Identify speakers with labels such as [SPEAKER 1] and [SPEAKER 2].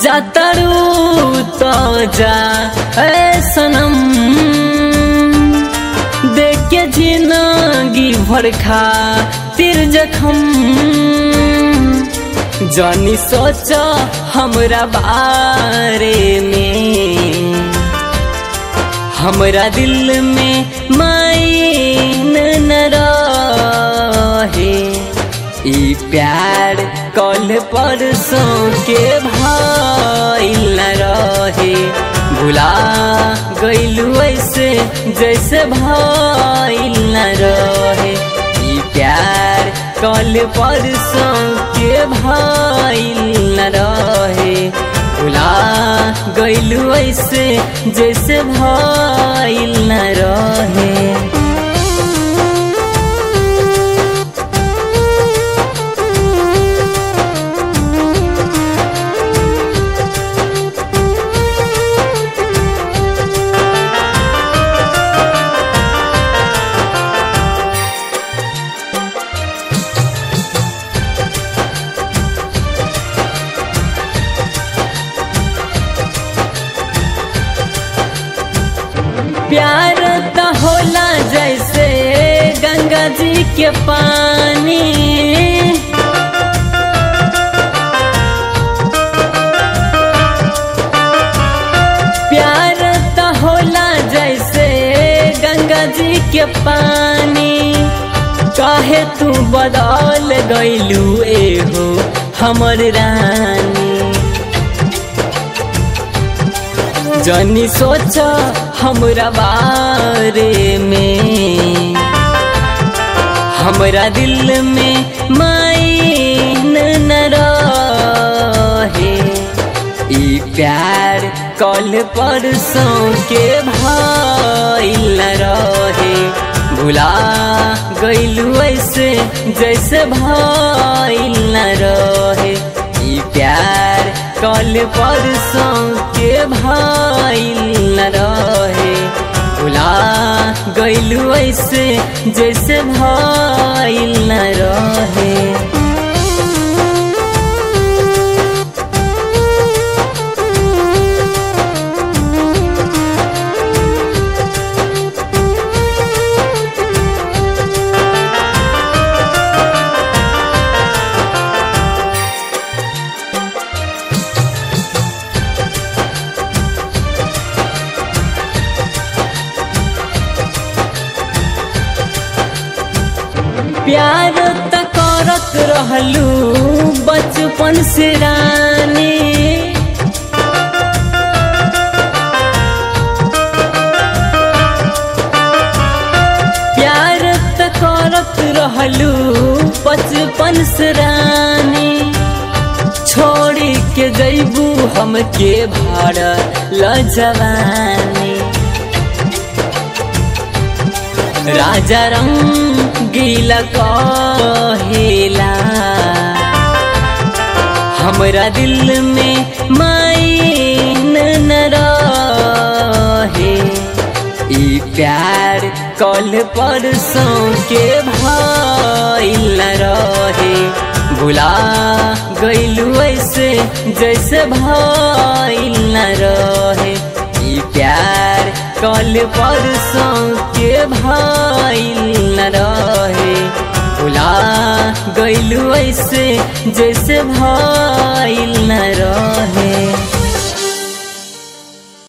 [SPEAKER 1] जातरू तो जा ए सनम देख के जिंदगी भर खा तिर जखम जानी सोच हमरा बारे में हमरा दिल में माइन न रहे ई प्यार कल परसों के भाई न रहे भुला गईलू ऐसे जैसे भाई न रहे ई प्यार कल परसों के भाई न रहे भुला गईलू ऐसे जैसे भाई न रहे प्यार त होला जैसे गंगा जी के पानी प्यार त होला जैसे गंगा जी के पानी काहे तू बदल गईलू एहो हमर रानी जनी सोच हमरा बारे में हमरा दिल में माइन न रहे ई प्यार कल परसों के भाई न रहे भुला गईलू ऐसे जैसे भाई न रहे ई प्यार कल परसों के भाई न रहे भुला गईलू ऐसे जैसे भाई न रहे प्यार त करत रहलू बचपन से रानी प्यार त करत रहलू बचपन से रानी छोड़ी के जैबू हमके भाड़ ल जवानी राजा रंगीला कहेला हमरा दिल में माइन न रहे ई प्यार कल परसों के भाई न रहे भुला गईलू ऐसे जैसे भाई न रहे ई प्यार कल परसों के भाई न रहे भुला गईलू ऐसे जैसे भाई न रहे